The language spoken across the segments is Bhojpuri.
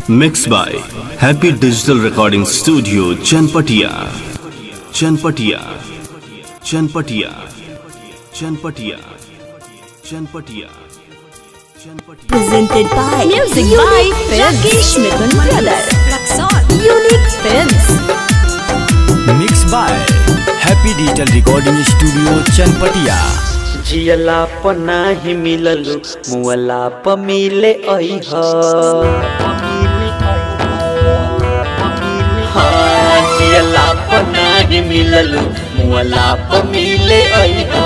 Mixed by Happy Digital Recording Studio, Chanpatia. Chanpatia. Chanpatia. Chanpatia. Chanpatia. Chanpatia. presented by Music Unique by Films. Rakesh Mithun Brother. Unique Films. Mix by happy digital recording studio Chanpatia जियला प नाही मिललु मुअला प मिले अइह हाँ, जियला प नाही मिललु मुअला प मिले अइह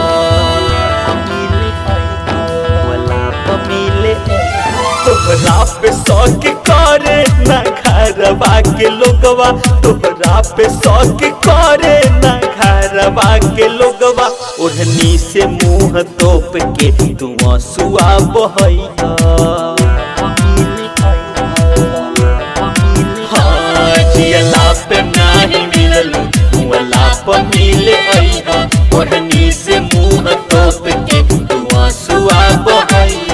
मुअला प मिले तोहरा पे शौक करे ना घरवा के लोगवा तोहरा पे शौक करे ना घरवा के लोगवा ओढ़नी से मुंह तोप के तू आंसुआ बहैया हाँ, जियला पे नाही मिललू मुअला पे मिले अइहा ओढ़नी से मुंह तोप के तू आंसुआ बहैया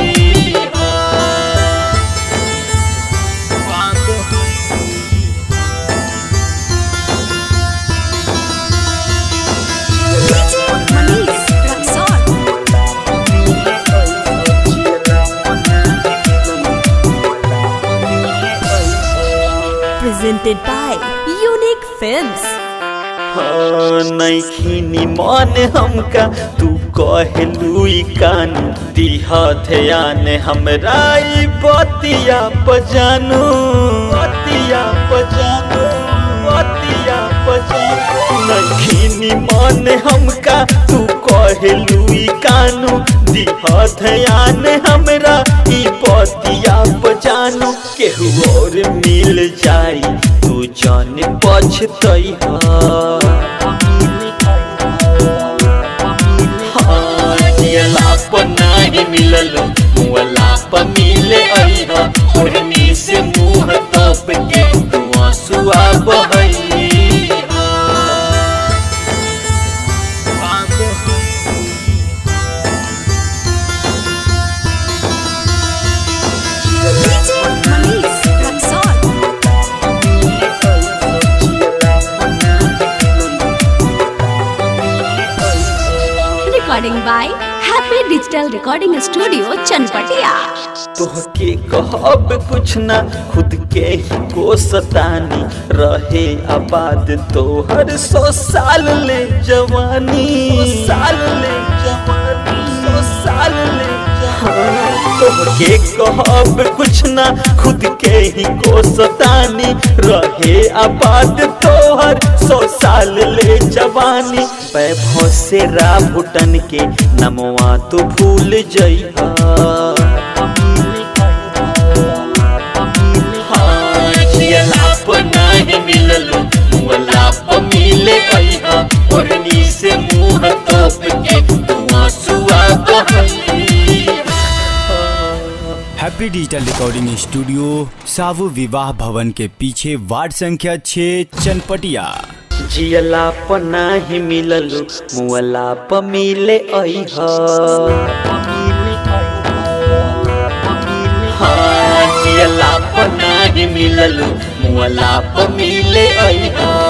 Presented by Unique Films. हाँ, नैखिनी मन हमका तू कहलू ई कान दिहा ध्यान हमरा ई बतिया पजानू बतिया पजानू बतिया पजानू नैखिनी मन हमका तू कहलू ई कानू दिहा ध्यान हमरा ई बतिया पजानू केहू और मिल जाई तू जान पछतैहा हाँ, जियला प नाही मिललो मुअला प मिले अइहा ओढ़नी से मुंह तोप के तू आंसुआ बहैया Recording by Happy Digital Recording Studio, Chanpatia. तोहके कहब कुछ ना खुद के ही को सतानी रहे आबाद तोहर सौ साल ले जवानी साल ले जवानी सौ साल ले जवानी तोहके कहब कुछ ना खुद के ही को सतानी रहे आबाद तोहर सौ साल ले जवानी पैभों से रा भुटन के नमवा तू भूल जइहा हाँ, जियला प नाही मिललू मुअला प मिले अइहा ओढ़नी से मुंह तोप के तू आंसुआ बहैया हैप्पी डिजिटल रिकॉर्डिंग स्टूडियो सावु विवाह भवन के पीछे वार्ड संख्या 6 चनपटिया जियला प नाही मिललू मुअला प मिले अइहा हाँ, जियला प नाही मिललू मुअला प मिले अइहा